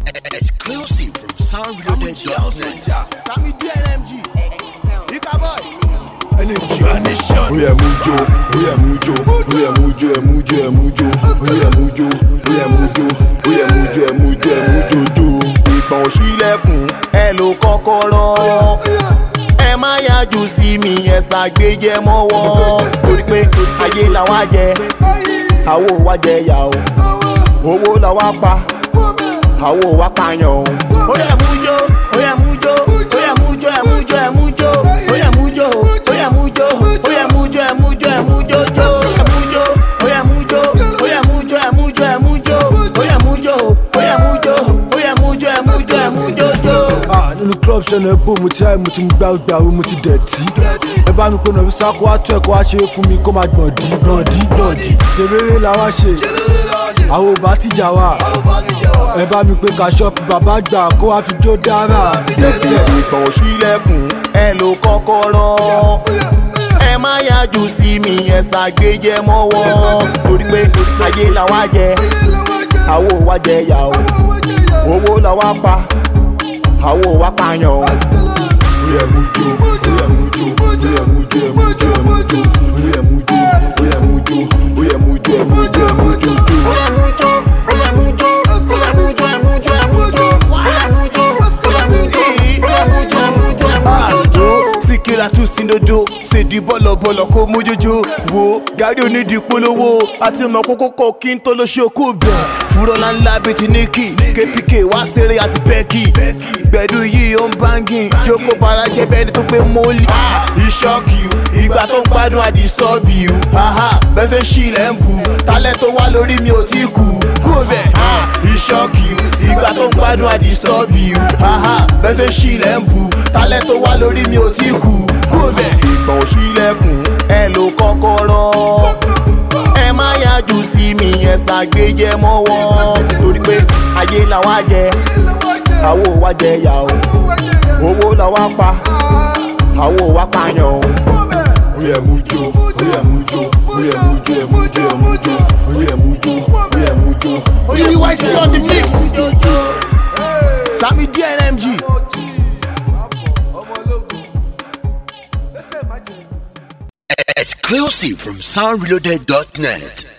Exclusive from soundreloaded.net. Sami DNMG. Ika boy. Energy and nation. Oya mujo, oya mujo, oya mujo, ẹ mujo, ẹ mujo, oya mujo, oya mujo, oya mujo, ẹ mujo, ẹ mujo jo. Ìgbọ̀n òṣìlẹ̀kùn ẹ ló kọ́kọ́rọ́. Ẹ má yájú sí mi, ẹ ṣàgbéjẹ mọ́wọ́. Torí pé ayé làwa jẹ, àwo wa jẹ yà o. Owó làwa pa, àwo wa pààyàn o. Oya mujo, oya mujo, oya mujo, ẹ mujo, ẹ mujo, oya mujo, oya mujo, oya mujo, ẹ mujo, ẹ mujo jo. Oya mujo, oya mujo, oya mujo, ẹ mujo, ẹ mujo, oya mujo, oya mujo, oya mujo, ẹ mujo, ẹ mujo jo. Ah, nínú club ṣẹlẹ̀ bò mo ti ráì mo ti gbá gbàrú mo ti dẹ̀tí. ẹ bá mi pé nàfi sáko wá tó ẹ̀kọ́ wá ṣe é fún mi kó máa gbọ̀ndí gbọ̀ndí gbọ̀ndí. tèméré la wá ṣe àwọn ò bá tìjà wá. ẹ bá mi pé ká ṣọ́ọ̀pù bàbá gbà kó wá fi jó dára. Ẹsẹ̀ ìgbọ̀n òṣìlẹ̀kùn ẹ ló kọ́kọ́rọ́. Ẹ má yájú sí mi, ẹ ṣàgbéjẹ mọ́wọ́. Torí pé ayé làwa jẹ, àwo wa jẹ yà o. Owó làwa pa, àwo wa pààyàn o. Oya mujo, oya mujo, oya mujo, ẹ mujo, ẹ mujo, oya mujo, oya mujo, oya mujo, ẹ mujo, ẹ mujo jo. Oya mujo, oya mujo, oya mujo, ẹ mujo, ẹ mujo, oya mujo, oya mujo, oya mujo, ẹ mujo, ẹ mujo jo. Síkírà tún sínodo, ṣèdí bọ̀lọ̀bọ̀lọ̀ kó mójójó. Wo gàrí onídìí polówó àti ọmọ kókó kọ kí n tó lọ ṣe okú bẹ̀. Fúrọ́lá ńlá bíi ti Níkì, KPK wá ṣeré àti Bẹ́ẹ̀kì. Gbẹ̀dú yìí ó ń báńgì, jókòó bara jẹ́ bẹ́ẹ̀ ni tó gbé mọ́lì. Ìṣọ́kì ìgbà tó ń gbádùn àdìstọ́bì yù. Bẹ́sẹ̀ ṣì lẹ́ ń bu, talẹ́ tó wá lórí mi ò tí kú. Kú bẹ̀, ìṣọ́kì ìgbà tó ń gbádùn àdìstọ́bì yù. Bẹ́sẹ̀ ṣì lẹ́ ń bu, talẹ́ tó wá lórí mi ò tí kú. Kú bẹ̀. ìgbọ̀n òṣìlẹ̀kùn ẹ ló kọ́kọ́rọ́. ẹ má yájú sí mi ẹ ṣàgbéjẹ mọ́wọ́. torí pé ayé làwa jẹ àwo wa jẹ yà o. owó làwa pa àwo wa pààyàn o. oya mujo oya mujo oya mujo ẹ mujo ẹ mujo oya mujo oya mujo. UDYC on the mix. Sami DNMG. Exclusive from soundreloaded.net.